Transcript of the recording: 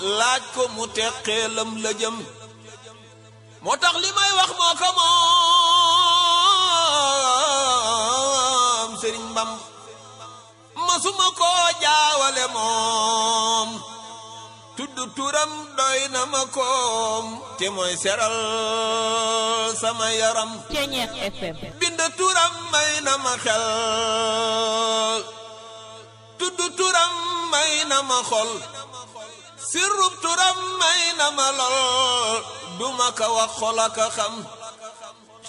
laaj ko mu teqeelam la jëm moo tax li may wax moo ko moom sëriñ Bam masuma koo jaawale moom tudd turam doy na ma koom te mooy seral sama yaram Ceñeex FM bind turam may na ma xel tudd turam may na ma xol sirrub turam may na ma lol duma ka wax xol aka xam